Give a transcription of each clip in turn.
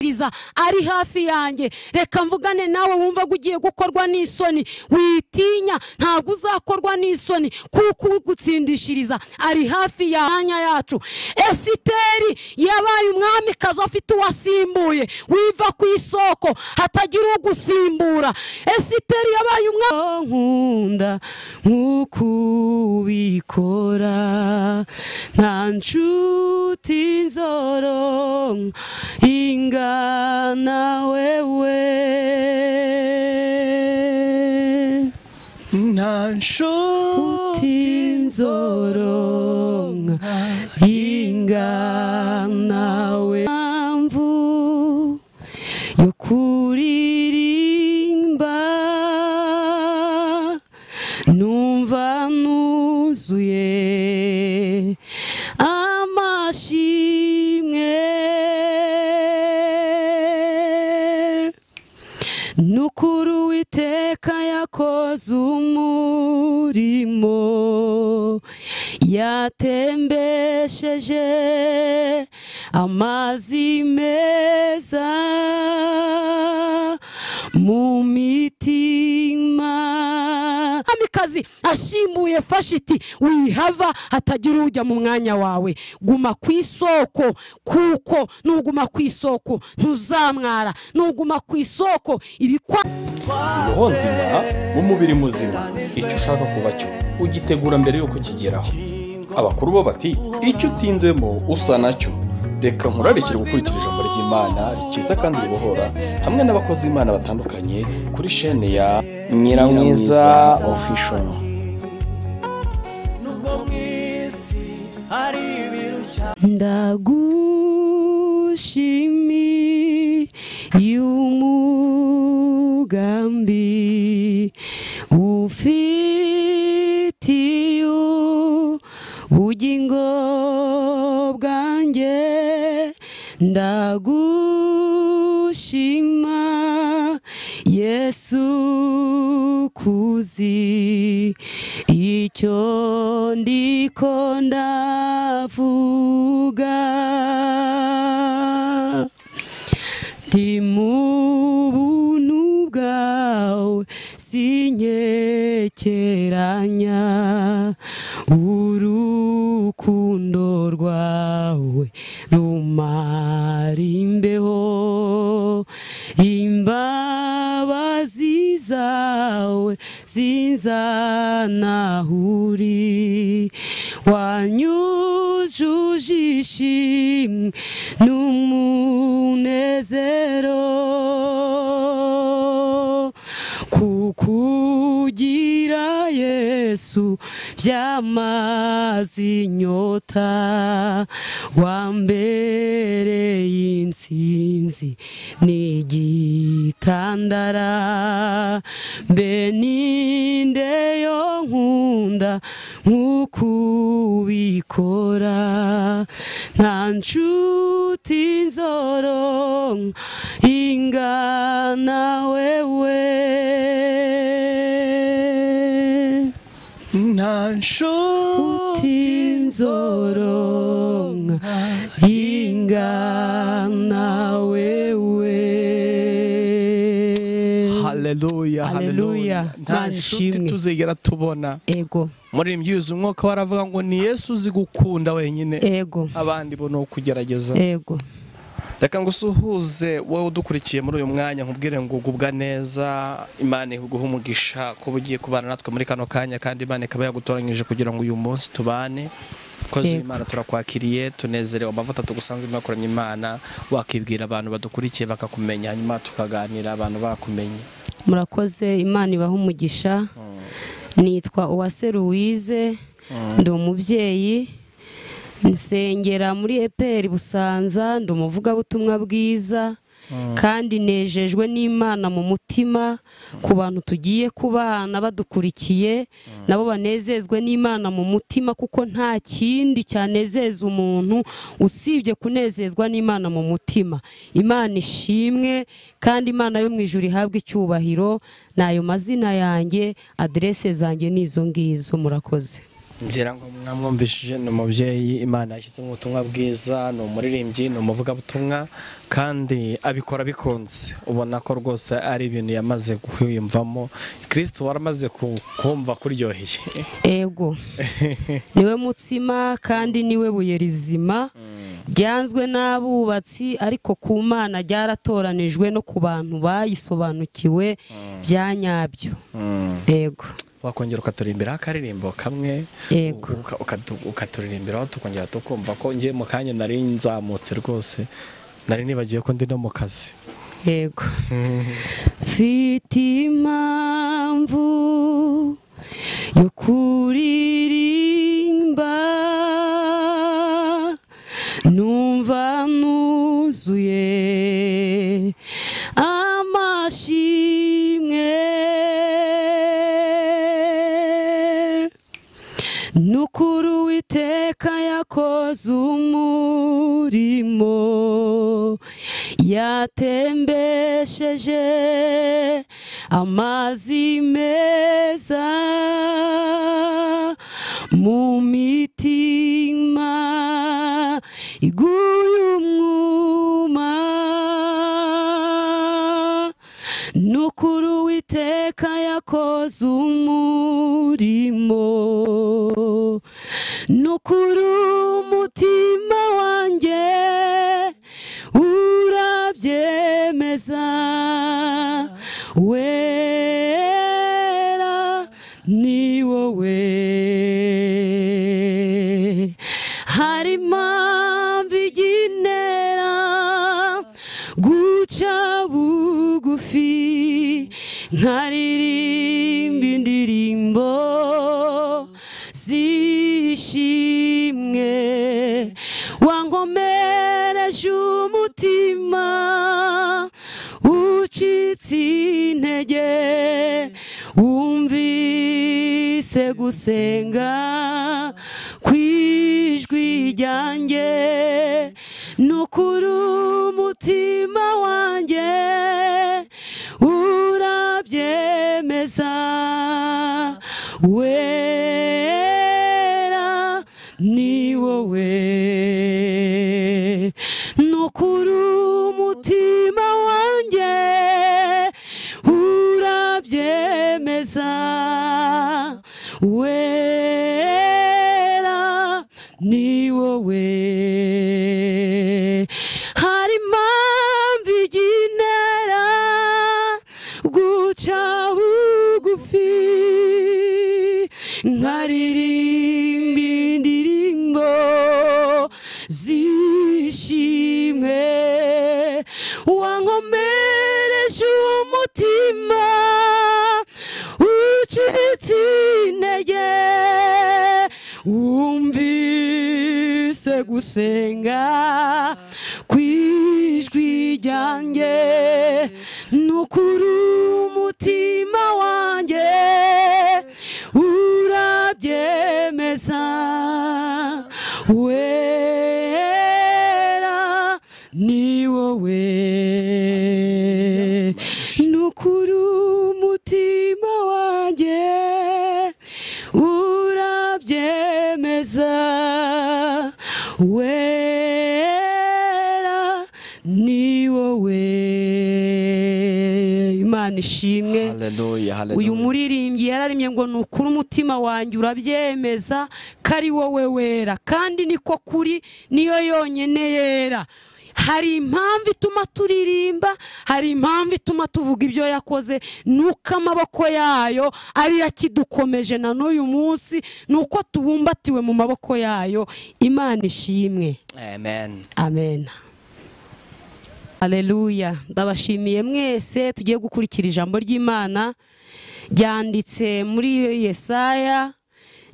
mwiza ari hafi yanjye reka mvugane nawe wumva ko ugiye gukorwa n'isoni witinya ntabwo uzakorwa n'isoni kuko ugutsindishiriza ari hafi ya mwanya yacu esiteri yabaye umwamikazi afite uwasimbuye wiva ku isoko hatagira ugusimbura esiteri yabaye umwami nkunda nk'uko ubikora nta nshuti nzoro ingana wewe nta nshuti tinzoronka ingana we mpamvu yo kuririmba numva nuzuye amashimwe nukuri uwiteka yakoze umurimo yatembesheje amazi meza mu mitima amikazi ashimbuye fashiti wihava hatagira ujya mu mwanya wawe guma ku isoko kuko nuguma ku isoko ntuzamwara nuguma ku isoko ibikwa roho nzima n'umubiri muzima icyo ushaka kuba cyo ugitegura mbere yo kukigeraho abakuru bo bati icyo utinzemo usa nacyo reka nkurarikire gukurikira ijambo ry'imana rikiza kandi ribohora hamwe n'abakozi b'imana batandukanye kuri shene ya nyiramwiza official nubwo mu isi hari ibirushya ndagushimi y'umugambi ufitiye ubugingo bwanjye ndagushima yesu kuzi icyo ndiko ndavuga ndi mu buntu bwawe sinkekeranya urukundo rwawe rumara imbeho imbabazi zawe zinzanahuri wanyujuje ishimwe n'umunezero kukugira yesu byamaze inyota wambereye insinzi n'igitandara mbe ninde yo nkunda nk'uko ubikora nta nshuti nzoronka ingana wewe nta nshuti utinzoronka ingana wewe Haleluya. haleluya haleluya nta Mana nshuti ishimwe. tuzigera tubona ego muririmbyi yuzuye umwuka we aravuga ngo ni yesu uzi gukunda wenyine ego abandi bo ni ukugerageza ego reka ngo usuhuze wowe udukurikiye muri uyu mwanya nkubwire ngo ugubwa neza imana iguhe umugisha kuba ugiye kubana natwe muri kano kanya kandi imana ikaba yagutoranyije kugira ngo uyu munsi tubane kozi Yego. imana turakwakiriye tunezerewe amavuta tugusanze mwakoranye imana wakibwira abantu badukurikiye bakakumenya hanyuma tukaganira abantu bakumenye murakoze imana ibaha umugisha nitwa uwase ruwize ndi umubyeyi nsengera muri eperi busanza ndi umuvugabutumwa bwiza kandi nejejwe n'imana mu mutima ku bantu tugiye kubana badukurikiye nabo banezezwe n'imana mu mutima kuko nta kindi cyanezeza umuntu usibye kunezezwa n'imana mu mutima imana ishimwe kandi imana yo mu ijuru ihabwe icyubahiro ni ayo mazina yanjye aderese zanjye ni izo ngizo murakoze ngira ngo mwamwumvishije ni umubyeyi imana yashyizemo ubutumwa bwiza ni umuririmbyi ni umuvugabutumwa kandi abikora bikunze ubona ko rwose ari ibintu yamaze kwiyumvamo kirisito waramaze ku- kumva kuryoheye ego niwe mutsima kandi niwe buye rizima ryanzwe n'abubatsi ariko ku mana ryaratoranijwe no ku bantu bayisobanukiwe bya nyabyo ego wakongera ukaturirimbiraho akaririmbo kamwe Yego. uka- ukatu- ukaturirimbiraho tukongera tukumva ko ngiye mu kanya nari nzamutse rwose nari nibagiwe ko ndi no mu kazi yego mfite impamvu yo kuririmba numva nuzuye amashimwe nukuri uwiteka yakoze umurimo yatembesheje amazi meza mu mitima iguye umwuma nukuri uwiteka yakoze umurimo nukuri umutima wanjye urabyemeza wera ni wowe hari impamvu igenera guca bugufi nkaririmba indirimbo zishimwe wankomereje umutima ucitse intege wumvise gusenga kw'ijwi ryanjye nukuri umutima wanjye urabyemeza wera ni wowe nukuri umutima wanjye urabyemeza wera ni wowe hari impamvu igenera guca bugufi nkaririmba indirimbo zishimwe wankomereje umutima ucitse intege wumvise gusenga kw'ijwi ryanjye nukuri umutima wanjye urabyemeza wera ni wowe nukuri umutima wanjye urabyemeza wera ni wowe imana ishimwe haleluya uyu muririmbyi yararemye ngo ni ukuri umutima wanjye urabyemeza ko ari wowe wera kandi niko kuri niyo yonyine yera hari impamvu ituma turirimba hari impamvu ituma tuvuga ibyo yakoze nuko amaboko yayo ariyo akidukomeje na n'uyu munsi nuko tubumbatiwe mu maboko yayo imana ishimwe amen amen Aleluya ndabashimiye mwese tugiye gukurikira ijambo ry'imana ryanditse muri yesaya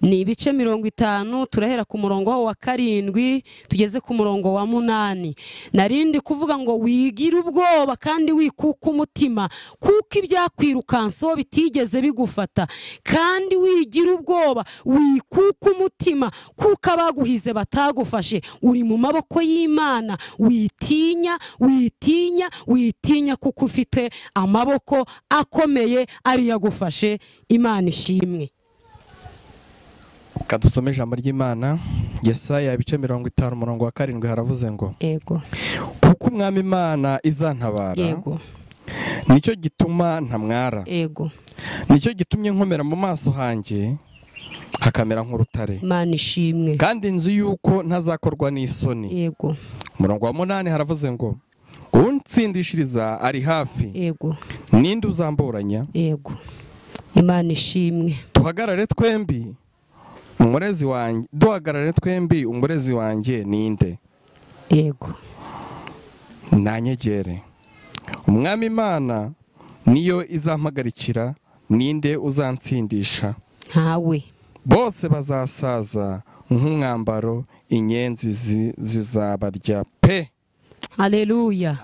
ni ibice mirongo itanu turahera ku murongo wa karindwi tugeze ku murongo wa munani narindi kuvuga ngo wigire ubwoba kandi wikuka umutima kuko ibyakwirukansaho bitigeze bigufata kandi wigira ubwoba wikuka umutima kuko abaguhize batagufashe uri mu maboko y'imana witinya witinya witinya kuko ufite amaboko akomeye ariyo agufashe imana ishimwe kadusome ijambo ry'imana yesaya ibice mirongo itanu umurongo wa karindwi haravuze ngo ego kuko umwami imana izantabara yego nicyo gituma ntamwara yego nicyo gitumye nkomera mu maso hanjye hakamera nk'urutare mana ishimwe kandi nzi yuko ntazakorwa n'isoni yego umurongo wa munani haravuze ngo untsindishiriza ari hafi yego ninde uzamburanya yego imana ishimwe duhagarare twembi umurezi wanjye duhagarare twembi umurezi wanjye ninde yego ntanyegere umwami imana niyo izampagarikira ninde uzansindisha ntawe bose bazasaza nk'umwambaro inyenzi zi- zizabarya pe hareruya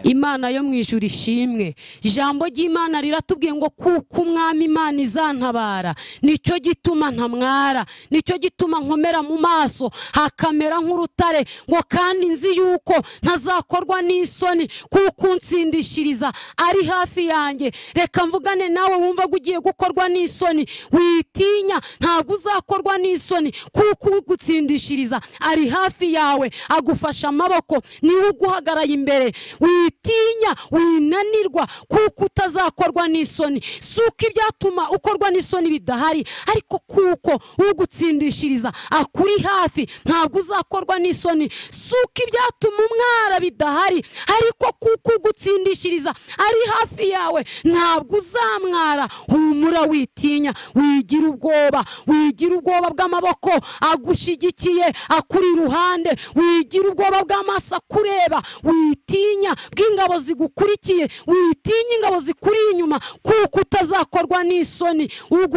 imana yo mu ijuru ishimwe ijambo ry'imana riratubwiye ngo kuko umwami imana izantabara nicyo gituma ntamwara nicyo gituma nkomera mu maso hakamera nk'urutare ngo kandi nzi yuko ntazakorwa n'isoni kuko unsindishiriza ari hafi yanjye reka mvugane nawe wumva ko ugiye gukorwa n'isoni witinya ntabwo uzakorwa n'isoni kuko ugutsindishiriza ari hafi yawe agufasha amaboko niwe uguhagaraye imbere witinya winanirwa kuko utazakorwa n'isoni si uko ibyatuma ukorwa n'isoni bidahari ariko kuko ugutsindishiriza akuri hafi ntabwo uzakorwa n'isoni si uko ibyatuma umwara bidahari ariko kuko ugutsindishiriza ari hafi yawe ntabwo uzamwara humura witinya wigira ubwoba wigira ubwoba bw'amaboko agushyigikiye akuri iruhande wigira ubwoba bw'amaso akureba witinya bw'ingabo zigukurikiye witinya ingabo zikuri inyuma kuko utazakorwa n'isoni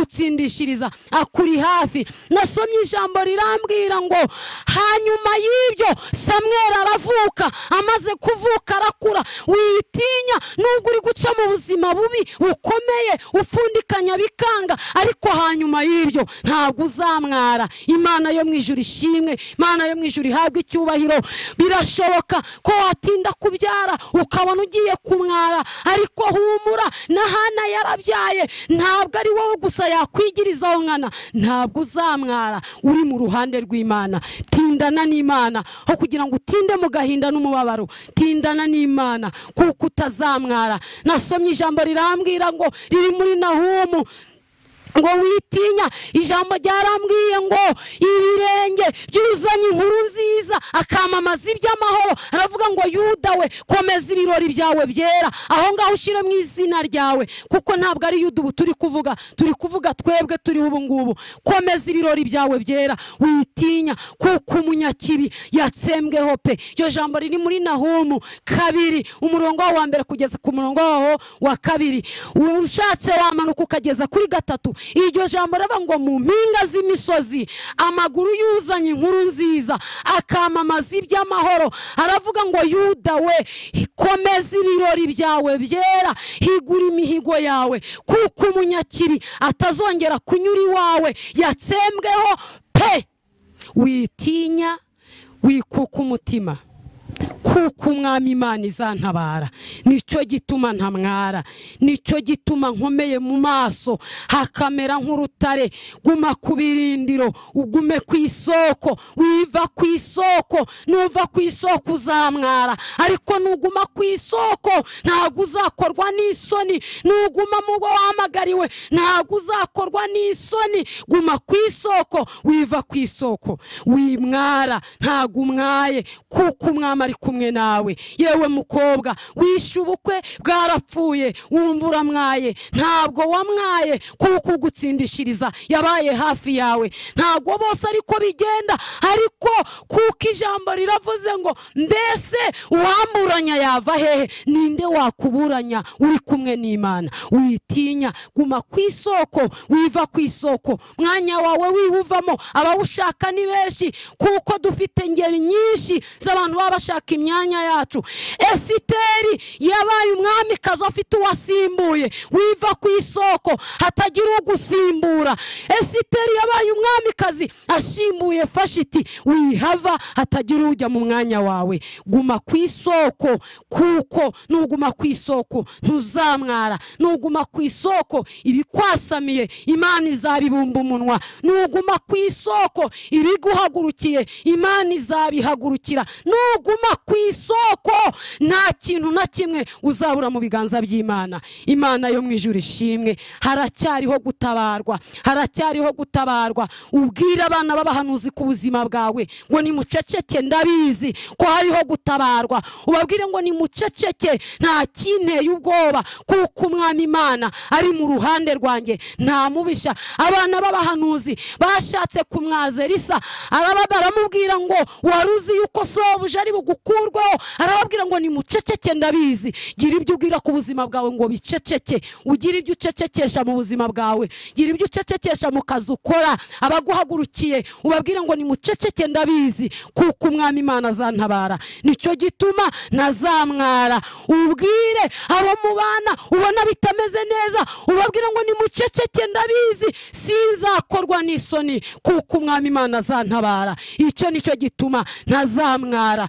ugutsindishiriza akuri hafi nasomye ijambo rirambwira ngo hanyuma y'ibyo samweri aravuka amaze kuvuka arakura witinya nubwo uri guca mu buzima bubi bukomeye upfundikanya bikanga ariko hanyuma y'ibyo ntabwo uzamwara imana yo mu ijuru ishimwe imana yo mu ijuru ihabwe icyubahiro birashoboka ko watinda kubyara ukabona ugiye kumwara ariko humura na hana yarabyaye ntabwo ari wowe gusa yakwigirizaho nkana ntabwo uzamwara uri mu ruhande rw'imana tindana n'imana aho kugira ngo utinde mu gahinda n'umubabaro tindana n'imana kuko utazamwara nasomye ijambo rirambwira ngo riri muri nahumu ngo witinya ijambo ryarambwiye ngo ibirenge byuzanye inkuru nziza akamamaza iby'amahoro aravuga ngo yuda we komeza ibirori byawe byera aho ngaho ushyiremo izina ryawe kuko ntabwo ari yuda ubu turi kuvuga turi kuvuga twebwe turiho ubu ngubu komeza ibirori byawe byera witinya kuko umunyakibi yatsembweho pe iryo jambo riri muri nahumu kabiri umurongo wawo wa mbere kugeza ku murongo waho wa kabiri ushatse wamanuka ukageza kuri gatatu iryo jambo raba ngo mu mpinga z'imisozi amaguru yuzanye inkuru nziza akamamaza iby'amahoro aravuga ngo yuda we komeza ibirori byawe byera higura imihigo yawe kuko umunyakibi atazongera kunyura iwawe yatsembweho pe witinya wikuka umutima kuko umwami imana izantabara nicyo gituma ntamwara nicyo gituma nkomeye mu maso hakamera nk'urutare guma ku birindiro ugume ku isoko wiva ku isoko nuva ku isoko uzamwara ariko nuguma ku isoko ntabwo uzakorwa n'isoni nuguma mu bwo wahamagariwe ntabwo uzakorwa n'isoni guma ku isoko wiva ku isoko wimwara ntabwo umwaye kuko umwami ari kumwe nawe yewe mukobwa wishe ubukwe bwarapfuye wumva uramwaye ntabwo wamwaye kuko ugutsindishiriza yabaye hafi yawe ntabwo bose ariko bigenda ariko kuko ijambo riravuze ngo mbese uwamburanya yava hehe ninde wakuburanya uri kumwe n'imana witinya guma ku isoko wiva ku isoko mwanya wawe wiwuvamo abawushaka ni benshi kuko dufite ingeri nyinshi z'abantu baba bashaka imyanya yacu esiteri ya yabaye umwamikazi afite uwasimbuye wiva ku isoko hatagira ugusimbura esiteri yabaye umwamikazi ashimbuye fashiti wihava hatagira ujya mu mwanya wawe guma ku isoko kuko nuguma ku isoko ntuzamwara nuguma ku isoko ibikwasamiye imana izabibumba umunwa nuguma ku isoko ibiguhagurukiye imana izabihagurukira nuguma ku isoko nta kintu na kimwe uzabura mu biganza by'imana imana yo mu ijuru ishimwe haracyariho gutabarwa haracyariho gutabarwa ubwira abana b'abahanuzi ku buzima bwawe ngo nimuceceke ndabizi ko hariho gutabarwa ubabwire ngo nimuceceke nta kinteye ubwoba kuko umwami imana ari mu ruhande rwanjye nta mubisha abana b'abahanuzi bashatse kumwaza elisa araba- baramubwira ngo wari uzi yuko sobuja ari bugukurweho arababwira ngo nimuceceke ndabizi gira ibyo ubwira ku buzima bwawe ngo biceceke ugira ibyo ucecekesha mu buzima bwawe gira ibyo ucecekesha mu kazi ukora abaguhagurukiye ubabwire ngo nimuceceke ndabizi kuko umwami imana azantabara nicyo gituma ntazamwara ubwire abo mu bana ubona bitameze neza ubabwire ngo nimuceceke ndabizi sinzakorwa n'isoni kuko umwami imana azantabara icyo nicyo gituma ntazamwara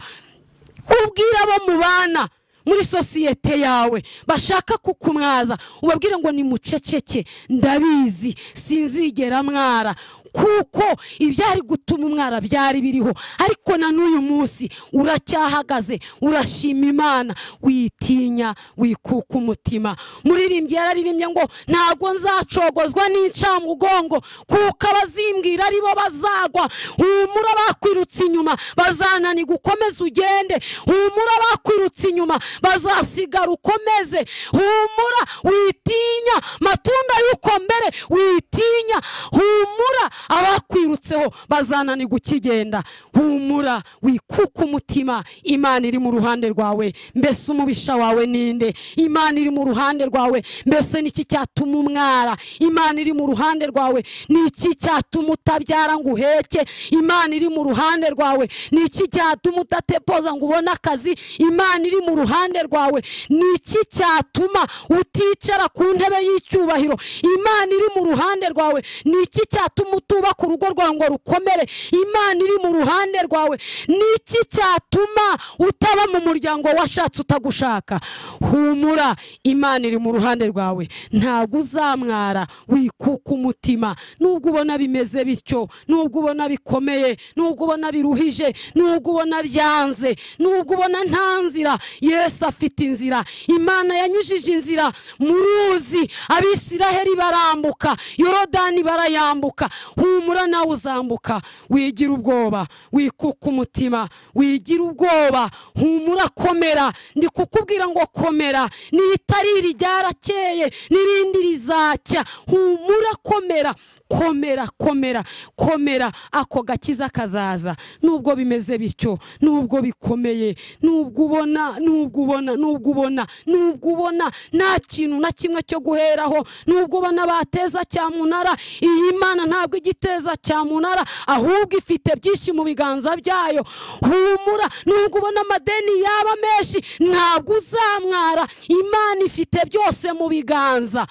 ubwire abo mubana muri sosiyete yawe bashaka kukumwaza ubabwire ngo nimuceceke ndabizi sinzigera mwara kuko ibyari gutuma umwara byari biriho ariko na n'uyu munsi uracyahagaze urashima imana witinya wikuka umutima muririmbyi yararirimbye ngo ntabwo nzacogozwa n'incamugongo kuko abazimbwira aribo bazagwa humura bakwirutse inyuma bazananirwa ukomeze ugende humura bakwirutse inyuma bazasigara ukomeze humura witinya matunda y'ukomere witinya humura abakwirutseho bazananirwa ukigenda humura wikuka umutima imana iri mu ruhande rwawe mbese umubisha wawe ninde imana iri mu ruhande rwawe mbese niki cyatuma umwara imana iri mu ruhande rwawe niki cyatuma utabyara ngo uheke imana iri mu ruhande rwawe niki cyatuma udatepoza ngo ubone akazi imana iri mu ruhande rwawe niki cyatuma uticara ku ntebe y'icyubahiro imana iri mu ruhande rwawe niki cyatuma utubaka urugo rwawe ngo rukomere imana iri mu ruhande rwawe niki cyatuma utaba mu muryango washatse utagushaka humura imana iri mu ruhande rwawe ntabwo uzamwara wikuka umutima nubwo ubona bimeze bityo nubwo ubona bikomeye nubwo ubona biruhije nubwo ubona byanze nubwo ubona nta nzira yesu afite inzira imana yanyujije inzira mu ruzi abisiraheli barambuka yorodani barayambuka humura nawe uzambuka wigira ubwoba wikuka umutima wigira ubwoba humura komera ndi kukubwira ngo komera n'itariri ryarakeye n'irindi rizacya humura komera komera komera komera ako gakiza kazaza nubwo bimeze bityo nubwo bikomeye nubwo ubona nubwo ubona nubwo ubona nubwo ubona nta kintu na kimwe cyo guheraho nubwo ubona bateza cyamunara iyi mana ntabwo igiteza cyamunara ahubwo ifite byinshi mu biganza byayo humura nubwo ubona amadeni yaba menshi ntabwo uzamwara imana ifite byose mu biganza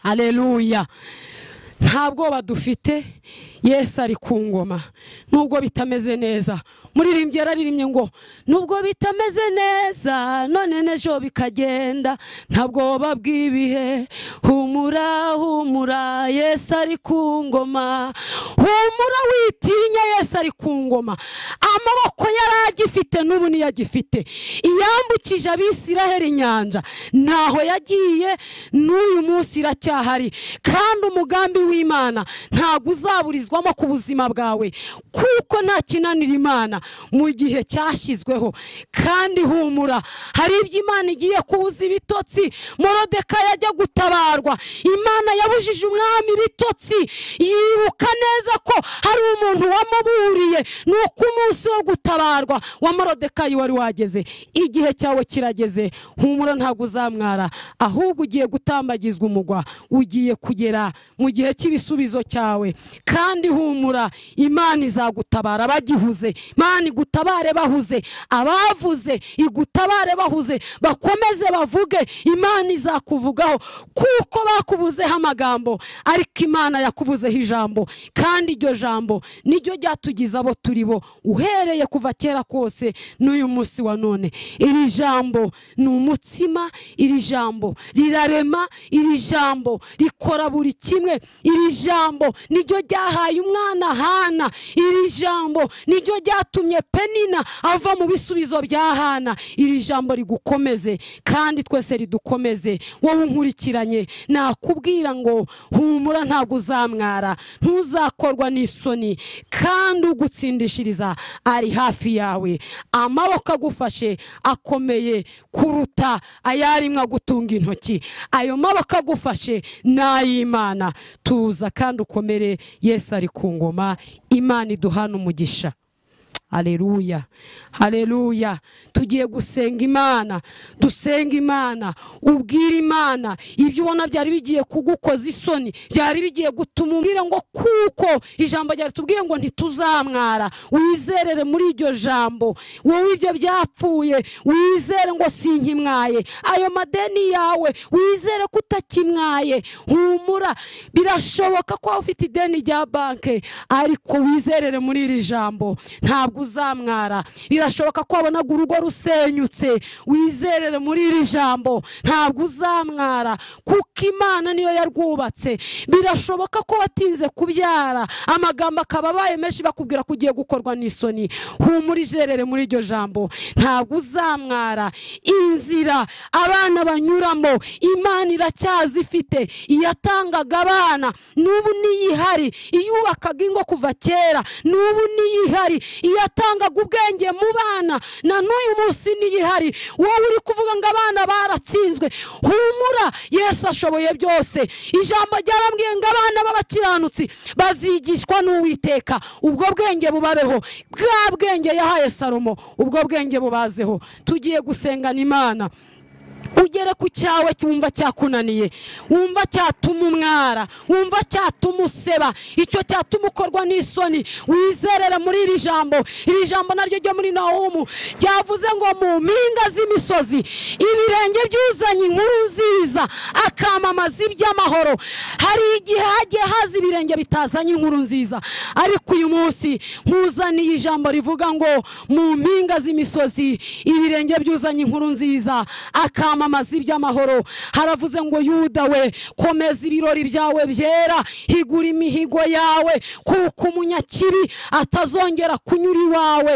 haleluya nta bwoba dufite yesu ari ku ngoma nubwo bitameze neza muririmbyi yararirimbye ngo nubwo bitameze neza none n'ejo bikagenda nta bwoba bw'ibihe humura humura yesu ari ku ngoma humura witinya yesu ari ku ngoma amaboko yari agifite n'ubu niyo agifite iyambukije abisiraheli inyanja ntaho yagiye n'uyu munsi iracyahari kandi umugambi w'imana ntabwo uzaburizwamo ku buzima bwawe kuko nta kinanira imana mu gihe cyashyizweho kandi humura hari ibyo imana igiye kubuza ibitotsi morodeka yajya gutabarwa imana yabujije umwami ibitotsi yibuka neza ko hari umuntu wamuburiye ni uko umunsi wo gutabarwa wa marodekayi wari wageze igihe cyawe kirageze humura ntabwo uzamwara ahubwo ugiye gutambagizwa umugwa ugiye kugera mu gihe cy'ibisubizo cyawe kandi humura imana izagutabara bagihuze imana igutabare bahuze abavuze igutabare bahuze bakomeze bavuge imana izakuvugaho kuko bakuvuzeho amagambo ariko imana yakuvuzeho ijambo kandi iryo jambo niryo ryatugize abo turi bo uhereye kuva kera kose n'uyu munsi wa none iri jambo ni umutsima iri jambo rirarema iri jambo rikora buri kimwe iri jambo niryo ryahaye umwana hana iri jambo niryo ryatumye penina ava mu bisubizo bya hana iri jambo rigukomeze kandi twese ridukomeze wowe unkurikiranye nakubwira ngo humura ntabwo uzamwara ntuzakorwa n'isoni kandi ugutsindishiriza ari hafi yawe amaboko agufashe akomeye kuruta ayarimo agutunga intoki ayo maboko agufashe ni ay'imana tuza kandi ukomere yesu ari ku ngoma imana iduhana umugisha Haleluya, haleluya, tugiye gusenga imana dusenga imana ubwira imana ibyo ubona byari bigiye kugukoza isoni byari bigiye gutuma umbwira ngo kuko ijambo ryari tubwiye ngo ntituzamwara wizerere muri iryo jambo wowe ibyo byapfuye wizere ngo sinkimwaye ayo madeni yawe wizere ko utakimwaye humura birashoboka ko waba ufite ideni rya banki ariko wizerere muri iri jambo ntabwo ntabwo uzamwara birashoboka ko wabonaga urugo rusenyutse wizerere muri iri jambo ntabwo uzamwara kuko imana niyo yarwubatse birashoboka ko watinze kubyara amagambo akaba abaye menshi bakubwira ko ugiye gukorwa n'isoni humura izerere muri iryo jambo ntabwo uzamwara inzira abana banyuramo imana iracyazifite iyatangaga abana n'ubu niyihari iyubakaga ingo kuva kera n'ubu niyihari yatangaga ubwenge mu bana na n'uyu munsi n'iyihari wowe uri kuvuga ngo abana baratsinzwe humura yesu ashoboye byose ijambo ryarambwiye ngo abana b'abakiranutsi bazigishwa n'uwiteka ubwo bwenge bubabeho bwa bwenge yahaye salomo ubwo bwenge bubazeho tugiye gusengana imana ugere ku cyawe wumva cyakunaniye wumva cyatuma umwara wumva cyatuma useba icyo cyatuma ukorwa n'isoni wizerere muri iri jambo iri jambo naryo ryo muri nahumu ryavuze ngo mu mpinga z'imisozi ibirenge byuzanye inkuru nziza akamamaza iby'amahoro hari igihe hagiye haza ibirenge bitazanye inkuru nziza ariko uyu munsi nkuzaniye ijambo rivuga ngo mu mpinga z'imisozi ibirenge byuzanye inkuru nziza akamamaza kwamamaza iby'amahoro haravuze ngo yuda we komeza ibirori byawe byera higura imihigo yawe kuko umunyakibi atazongera kunyura iwawe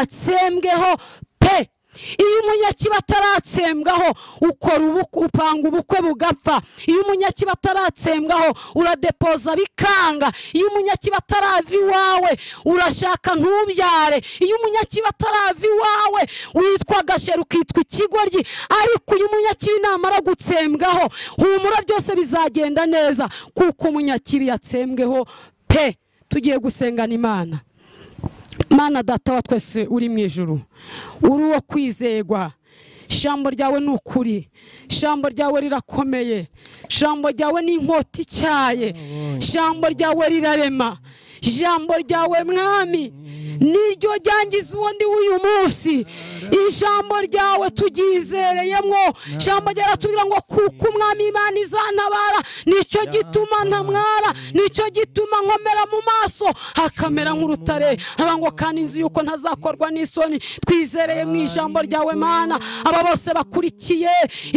yatsembweho pe iyo umunyakiba ataratsembwaho ukora upanga ubukwe bugapfa iyo umunyakiba ataratsembwaho uradepoza bikanga iyo umunyakiba atarava iwawe urashaka ntubyare iyo umunyakiba atarava iwawe witwa agasheru ukitwa ikigoryi ariko uyu munyakibi namara gutsembwaho humura byose bizagenda neza kuko umunyakibi yatsembweho pe tugiye gusengana imana mana data wa twese uri mu ijuru uri uwo kwizerwa ijambo ryawe ni ukuri ijambo ryawe rirakomeye ijambo ryawe ni inkota icyaye ijambo ryawe rirarema ijambo ryawe mwami niryo ryangiza ubundi w'uyu munsi ijambo ryawe turyizereyemo ijambo ryaratubwira ngo kuko umwami imana izanabara nicyo gituma ntamwara nicyo gituma nkomera mu maso hakamera nk'urutare haba ngo kandi inzu y'uko ntazakorwa n'isoni twizereye mu ijambo ryawe mana aba bose bakurikiye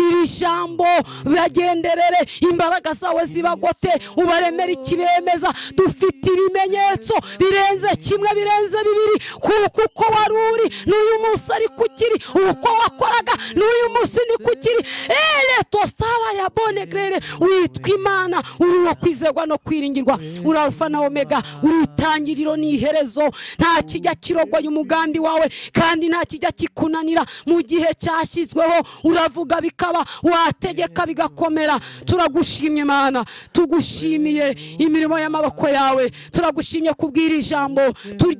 iri jambo bagenderere imbaraga zawe zibagote ubaremere ikibemeza dufite ibimenyetso ibimenyetso birenze kimwe birenze bibiri kuko uko wari uri n'uyu munsi ari kukiri uko wakoraga n'uyu munsi ni kukiri ere tositara ya bone gerere witwa imana uri uwo kwizerwa no kwiringirwa uri arufa na omega uri itangiriro n'iherezo nta kijya kirogoya umugambi wawe kandi nta kijya kikunanira mu gihe cyashyizweho uravuga bikaba wategeka bigakomera turagushimye mana tugushimiye imirimo y'amaboko yawe turagushimye kubwira ijambo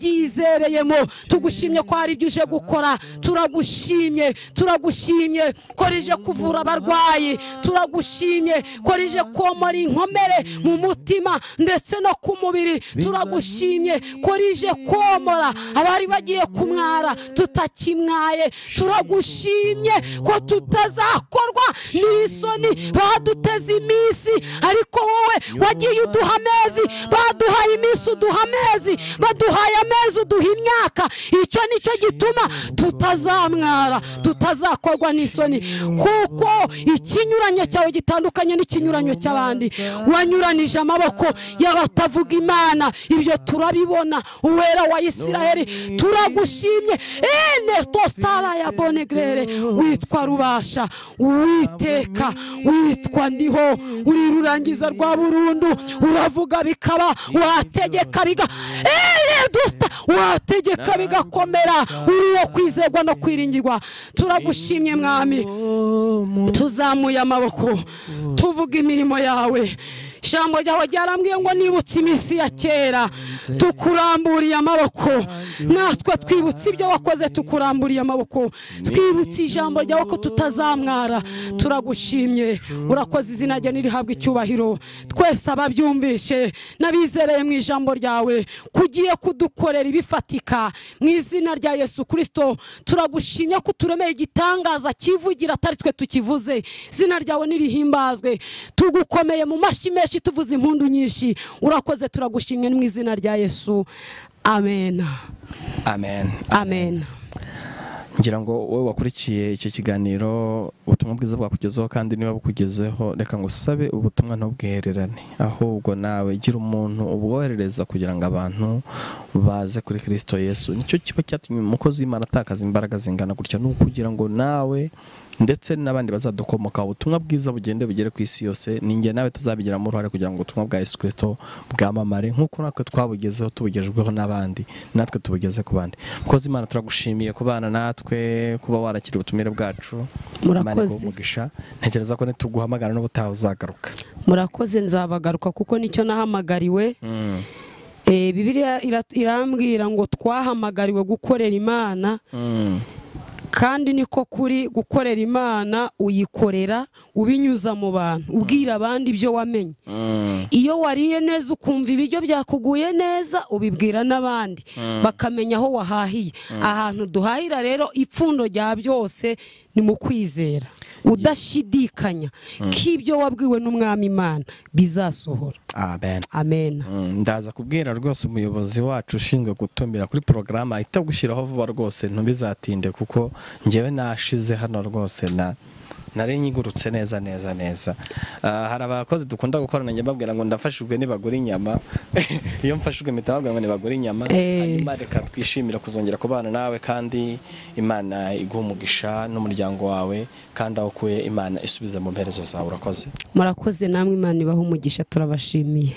turyizereyemo tugushimye ko hari ibyo uje gukora turagushimye turagushimye ko rije kuvura abarwayi turagushimye ko rije komora inkomere mu mutima ndetse no ku mubiri turagushimye ko rije komora abari bagiye kumwara tutakimwaye turagushimye ko tutazakorwa n'isoni baduteze iminsi ariko wowe wagiye uduha amezi baduhaye iminsi uduha amezi baduhaye amezi uduha imyaka icyo nicyo gituma tutazamwara tutazakorwa n'isoni kuko ikinyuranyo cyawe gitandukanye n'ikinyuranyo cy'abandi wanyuranije amaboko y'abatavuga imana ibyo turabibona uwera wa isiraheli turagushimye ene tositara ya bonegrere witwa rubasha uwiteka witwa ndiho uri rurangiza rwa burundu uravuga bikaba wategeka biga ene dusita wategeka bigakomera uri uwo kwizerwa no kwiringirwa turagushimye mwami tuzamuye amaboko tuvuga imirimo yawe ijambo ryawe ryarambwiye ngo nibutse iminsi ya kera tukuramburiye amaboko natwe twibutse ibyo wakoze tukuramburiye amaboko twibutse ijambo ryawe ko tutazamwara turagushimye urakoze izina rye nirihabwa icyubahiro twese ababyumvishe n'abizereye mu ijambo ryawe kugiye kudukorera ibifatika mu izina rya yesu kirisito turagushimye ko uturemeye igitangaza kivugira atari twe tukivuze izina ryawe nirihimbazwe tugukomeye mu mashyi menshi tuvuze impundu nyinshi urakoze turagushimwe mu izina rya yesu amen amen amen ngira ngo wowe wakurikiye iki kiganiro ubutumwa bwiza bwakugezeho kandi niba bukugezeho reka ngo usabe ubutumwa ntubwihererane ahubwo nawe gira umuntu ubwoherereza kugira ngo abantu baze kuri kirisito yesu nicyo kiba cyatumye umukozi w'imana atakaza imbaraga zingana gutya ni ukugira ngo nawe ndetse n'abandi bazadukomoka ubutumwa bwiza bugende bugere ku isi yose ninjye nawe tuzabigiramo uruhare kugira ngo ubutumwa bwa yesu kirisito bwamamare nk'uko natwe twabugezeho tubugejweho n'abandi natwe tubugeze ku bandi mukozi imana turagushimiye kubana natwe kuba warakira ubutumire bwacu Imana iguhe Murakoze. umugisha ntekereza ko nituguhamagara n'ubutaha uzagaruka murakoze nzabagaruka kuko nicyo nahamagariwe Eh, bibiliya ira- irambwira ngo twahamagariwe gukorera imana Mm. kandi niko kuri gukorera imana uyikorera ubinyuza mu bantu ubwira abandi ibyo wamenye iyo wariye neza ukumva ibiryo byakuguye neza ubibwira n'abandi bakamenya aho wahahiye ahantu duhahira rero ipfundo rya byose ni mu kwizera udashidikanya ko ibyo wabwiwe n'umwami imana bizasohora amen amen Mm, ndaza kubwira rwose umuyobozi wacu ushinzwe gutumira kuri porogaramu ahita gushyiraho vuba rwose ntubizatinde kuko ngewe nashize hano rwose na nari nyigurutse neza neza neza Ah, hari abakozi dukunda gukorana njya mbabwira ngo ndafashijwe nibagura inyama iyo mfashijwe mpita babwira ngo nibagura inyama Eh. hanyuma reka twishimira kuzongera kubana nawe kandi imana iguha umugisha n'umuryango wawe kandi aho ukuye imana isubize mu mperezo zawe urakoze murakoze namwe imana ibaha umugisha turabashimiye